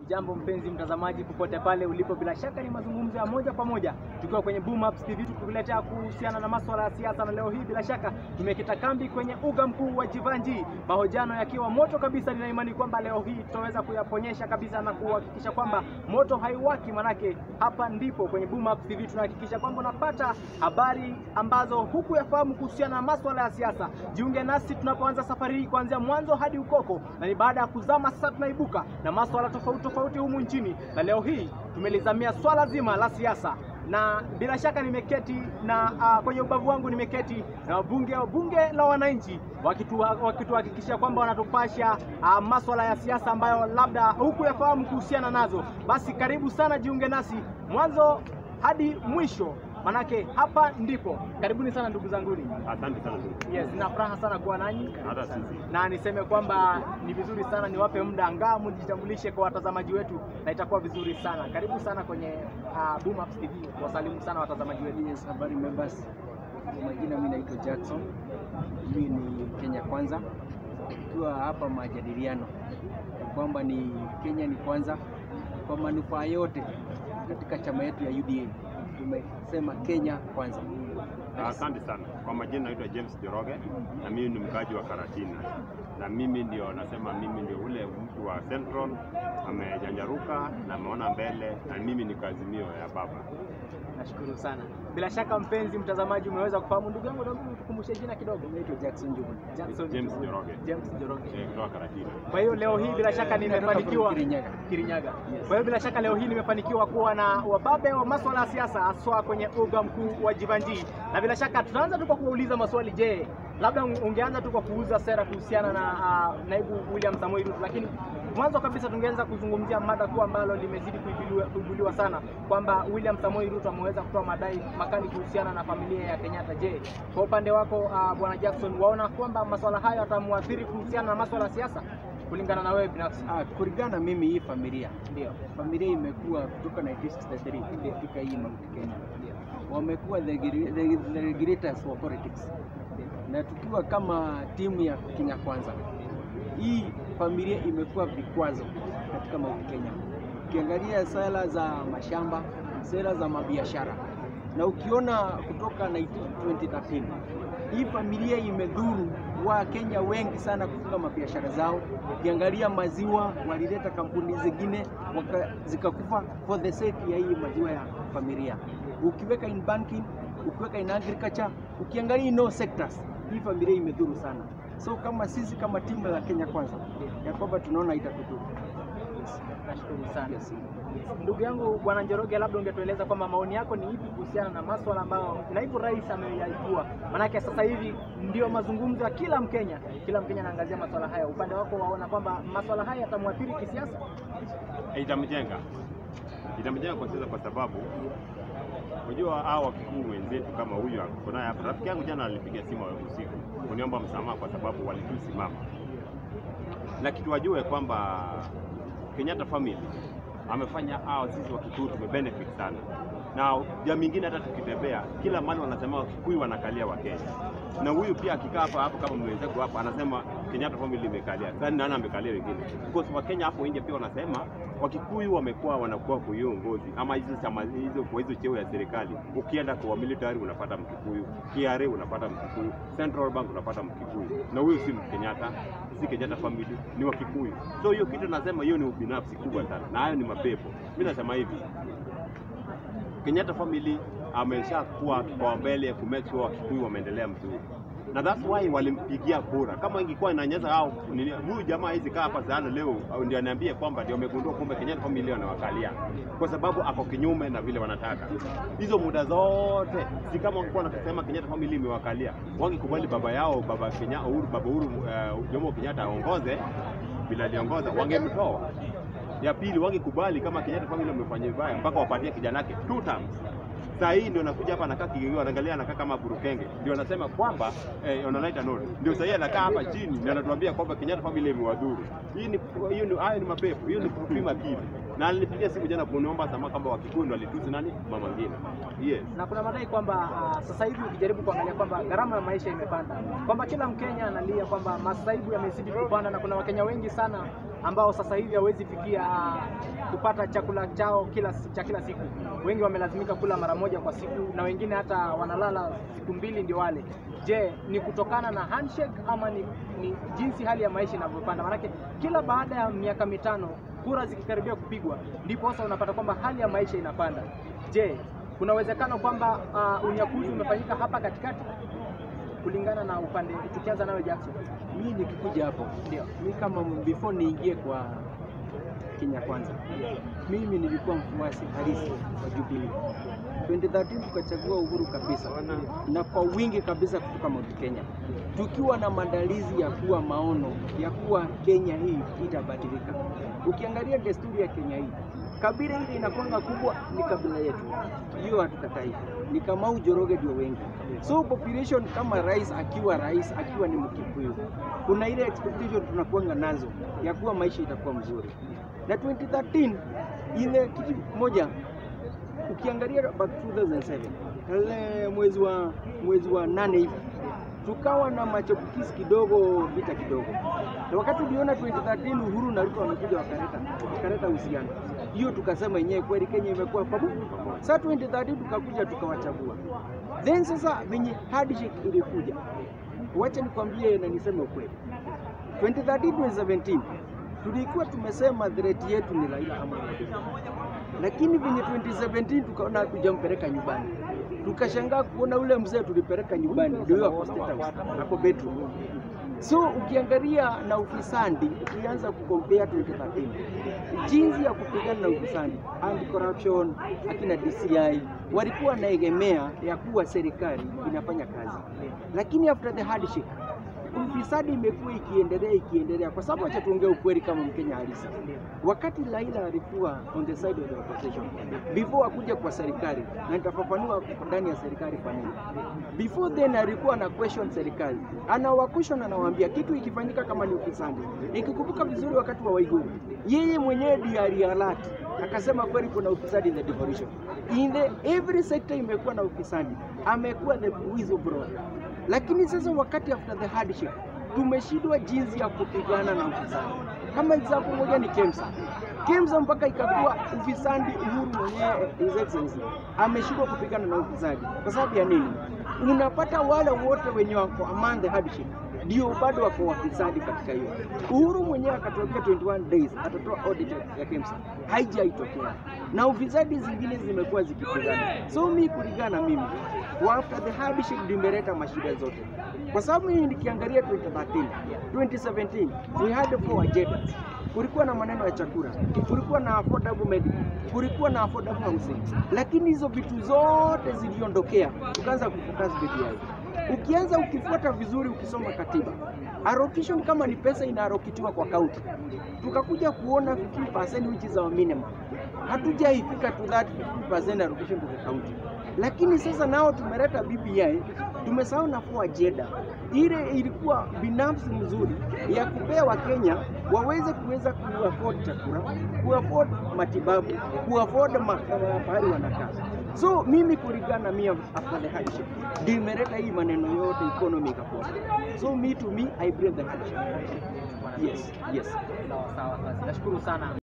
Jambo mpenzi mtazamaji, popote pale ulipo, bila shaka ni mazungumzo ya moja kwa moja tukiwa kwenye Boom Ups TV tukuletea kuhusiana na masuala ya siasa, na leo hii bila shaka tumekita kambi kwenye uga mkuu wa Jivanji, mahojiano yakiwa moto kabisa. Nina imani kwamba leo hii tutaweza kuyaponyesha kabisa na kuhakikisha kwamba moto haiwaki, manake hapa ndipo kwenye Boom Ups TV tunahakikisha kwamba unapata habari ambazo hukuyafahamu kuhusiana na masuala ya siasa. Jiunge nasi tunapoanza safari hii kuanzia mwanzo hadi ukoko, na ni baada ya kuzama sasa tunaibuka na masuala tofauti tofauti humu nchini, na leo hii tumelizamia swala zima la siasa na bila shaka nimeketi na uh, kwenye ubavu wangu nimeketi na wabunge wa bunge la wananchi wakituhakikishia kwamba wanatupasha uh, maswala ya siasa ambayo labda hukuyafahamu kuhusiana nazo. Basi karibu sana, jiunge nasi mwanzo hadi mwisho, manake hapa ndipo. Karibuni sana ndugu zanguni. Asante sana ndugu. Yes, nina furaha sana kuwa nanyi Hata sisi. na niseme kwamba ni vizuri sana niwape muda angaa mjitambulishe kwa watazamaji wetu, na itakuwa vizuri sana. Karibu sana kwenye uh, Boom Ups TV, wasalimu sana watazamaji wetu. Yes, habari members. Kwa majina mimi naitwa Jackson. Mimi ni Kenya Kwanza. Tukiwa hapa majadiliano ya kwamba ni Kenya ni kwanza kwa manufaa yote katika chama yetu ya UDA. Tumesema Kenya kwanza. Asante sana. Kwa majina naitwa James Joroge na mimi ni mkaaji wa Karatina, na mimi ndio nasema, mimi ndio ule mtu wa Central amejanjaruka na ameona mbele, na mimi ni kazimio ya baba. Nashukuru sana. Bila shaka mpenzi mtazamaji, umeweza kufahamu ndugu yangu, naomba tukumbushe jina kidogo. Naitwa Jackson Juma. Jackson James Joroge James Joroge. eh, kutoka Karatina. Kwa hiyo leo hii bila shaka nimefanikiwa Kirinyaga. Kirinyaga. Kwa hiyo bila shaka leo hii nimefanikiwa kuwa na wababe wa masuala ya siasa haswa kwenye uga mkuu wa Jivanji, na bila shaka tutaanza tu kwa kuwauliza maswali. Je, labda ungeanza tu kwa kuuza sera kuhusiana na uh, naibu William Samoei Ruto, lakini mwanzo kabisa tungeanza kuzungumzia mada kuu ambalo limezidi kuibuliwa, kuibuliwa sana kwamba William Samoei Ruto ameweza kutoa madai makali kuhusiana na familia ya Kenyatta. Je, kwa upande wako uh, bwana Jackson, waona kwamba masuala hayo yatamwathiri kuhusiana na masuala ya siasa kulingana na wewe binafsi? Ah, kulingana mimi hii familia Ndio. familia imekuwa kutoka 1963 katika hii Mount Kenya, wamekuwa the, gre- the, the regulators wa politics, na tukiwa kama timu ya Kenya Kwanza, hii familia imekuwa vikwazo katika Mount Kenya. Ukiangalia sera za mashamba, sera za mabiashara, na ukiona kutoka 19 2013 hii familia imedhuru wa Kenya wengi sana kufunga mabiashara zao. Ukiangalia maziwa, walileta kampuni zingine waka, zikakufa for the sake ya hii maziwa ya familia. Ukiweka in banking, ukiweka in agriculture, ukiangalia in all sectors, hii familia imedhuru sana. So kama sisi kama timu la Kenya Kwanza ya kwamba tunaona itatudhuru. Nashukuru sana. Ndugu yangu Bwana Njoroge, labda ungetueleza kwamba maoni yako ni ipi kuhusiana na maswala ambayo naibu rais ameyaibua? Maanake sasa hivi ndio mazungumzo ya kila Mkenya, kila Mkenya anaangazia maswala haya. Upande wako waona kwamba maswala haya yatamwathiri kisiasa? Eh, Itamjenga, itamjenga kwa sasa, kwa sababu unajua hao wakikuu wenzetu kama huyu ako naye hapa. Rafiki yangu jana alipiga simu usiku kuniomba msamaha kwa sababu walitusimama, na kitu wajue kwamba Kenyatta family amefanya hao sisi Wakikuyu tumebenefit sana, na jamii ingine hata tukitembea kila mahali wanasema Wakikuyu wanakalia Wakenya, na huyu pia akikaa hapa hapo kama mwenzangu hapa anasema Kenyatta family imekalia. Sasa nani amekalia wengine? Because Wakenya hapo nje pia wanasema Wakikuyu wamekuwa wanakuwa kwa hiyo ngozi ama hizo chama hizo kwa hizo cheo ya serikali. Ukienda kwa military unapata Mkikuyu, KRA unapata Mkikuyu, Central Bank unapata Mkikuyu, na huyu si Kenyatta, si Kenyatta family, ni Wakikuyu. So hiyo kitu nasema hiyo ni ubinafsi kubwa sana, na hayo ni mapepo. Mimi nasema hivi, Kenyatta family ameshakuwa kipaumbele ku make sure Wakikuyu wameendelea mzuri na that's why walimpigia kura. Kama ingekuwa inanyeza au nini, huyu jamaa hizi kaa hapa sana leo au ndio aniambie kwamba ndio amegundua kumbe Kenyatta family wanawakalia, kwa sababu ako kinyume na vile wanataka. Hizo muda zote si kama wangekuwa wanasema Kenyatta family imewakalia, wangekubali baba yao baba Kenya Uhuru, baba Uhuru uh, Jomo Kenyatta aongoze bila aliongoza, wangemtoa ya pili wangekubali kama Kenyatta family wamefanya vibaya mpaka wapatie kijana yake two terms. Saa hii ndio nakuja hapa anakaa kigegeo, anaangalia anakaa kama burukenge, ndio anasema kwamba eh, onanaita note, ndio saa hii anakaa hapa chini na anatuambia kwamba Kenyatta family imewadhuru. Hii ni hiyo ni hayo ni mapepo, hiyo ni kupima akili. Na alinipigia simu jana kuniomba sama kwamba Wakikuyu ndio walitusi nani mama ngine. Yes. na kuna madai kwamba uh, sasa hivi ukijaribu kuangalia kwamba gharama ya maisha imepanda, kwamba kila Mkenya analia kwamba masaibu yamezidi kupanda, na kuna Wakenya wengi sana ambao sasa hivi hawezi fikia kupata chakula chao kila cha kila siku. Wengi wamelazimika kula mara moja kwa siku na wengine hata wanalala siku mbili ndio wale. Je, ni kutokana na handshake ama ni, ni jinsi hali ya maisha inavyopanda? Maanake kila baada ya miaka mitano kura zikikaribia kupigwa, ndipo sasa unapata kwamba hali ya maisha inapanda. Je, kuna uwezekano kwamba uh, unyakuzi umefanyika hapa katikati kulingana na upande, tukianza nawe Jackson? Mi nikikuja hapo Ndio. mi kama before niingie kwa Kenya Kwanza, mimi nilikuwa mfuasi halisi wa Jubilee. 2013 tukachagua Uhuru kabisa na kwa wingi kabisa kutoka Mount Kenya, tukiwa na maandalizi ya kuwa maono ya kuwa Kenya hii itabadilika. Ukiangalia desturi ya Kenya hii, kabila ile inakwanga kubwa ni kabila yetu, hiyo hatukatai, ni Kamau Joroge ndio wengi. So population kama rais akiwa rais akiwa ni Mkikuyu, kuna ile expectation tunakuanga nazo ya kuwa maisha itakuwa mzuri, na 2013 ile kitu moja ukiangalia back 2007 ile mwezi wa mwezi wa nane hivi tukawa na machafukizi kidogo, vita kidogo, na wakati uliona 2013 Uhuru na Ruto wamekuja wakaleta wakaleta uhusiano, hiyo tukasema yenyewe kweli Kenya imekuwa pamoja. Sasa 2013 tukakuja tukawachagua, then sasa venye handshake ilikuja, wacha nikwambie na niseme ukweli, 2013 2017 tulikuwa tumesema threat yetu ni Raila Amolo Odinga lakini venye 2017 tukaona hatujampeleka nyumbani, tukashangaa kuona ule mzee tulipeleka nyumbani ndio ako State House, ako bedroom. So ukiangalia na ufisadi, ukianza kukompea 2013 jinsi ya kupigana na ufisadi, anti corruption, akina DCI walikuwa wanaegemea ya kuwa serikali inafanya kazi, lakini after the handshake ufisadi imekuwa ikiendelea ikiendelea, kwa sababu acha tuongee ukweli kama Mkenya halisi. Wakati Raila alikuwa on the side of the opposition before akuja kwa serikali, na nitafafanua ndani ya serikali kwa nini. Before then alikuwa na question serikali, anawa question, anawaambia kitu ikifanyika kama ni ufisadi. Nikikumbuka vizuri, wakati wa Waiguru yeye mwenyewe ndiye alialert akasema kweli kuna ufisadi in the devolution. In the every sector imekuwa na ufisadi, amekuwa the whistleblower lakini sasa wakati after the handshake tumeshindwa jinsi ya kupigana na ufisadi. Kama example moja ni KEMSA. KEMSA mpaka ikakuwa ufisadi, Uhuru mwenyewe His Excellency ameshindwa kupigana na ufisadi. Kwa sababu ya nini? Unapata wale wote wenye wako among the handshake ndio bado wako wafisadi katika hiyo. Uhuru mwenyewe akatokea 21 days atatoa audit ya KEMSA, haijaitokea na ufisadi zingine zimekuwa zikipigana. So mi kulingana mimi kwa after the handshake ndio imeleta mashida zote, kwa sababu mimi nikiangalia 2013 2017 we had four agendas kulikuwa na maneno ya chakula, kulikuwa na affordable medical, kulikuwa na affordable housing, lakini hizo vitu zote ziliondokea, tukaanza kufocus BBI. Ukianza ukifuata vizuri, ukisoma katiba, allocation kama ni pesa inaarokitiwa kwa kaunti, tukakuja kuona 15% which is our minimum, hatujaifika to that 15% allocation to the county. Lakini sasa nao tumeleta BBI, tumesahau na four agenda ile ilikuwa binafsi mzuri ya kupea Wakenya waweze kuweza kuafford chakula, kuafford matibabu, kuafford ma- uh, pahali wanakaa. So mimi kulingana mimi after the handshake ndio imeleta hii maneno yote economy ikapoa. So me to me I blame the handshake. Yes, yes. Sawa sawa, basi nashukuru sana.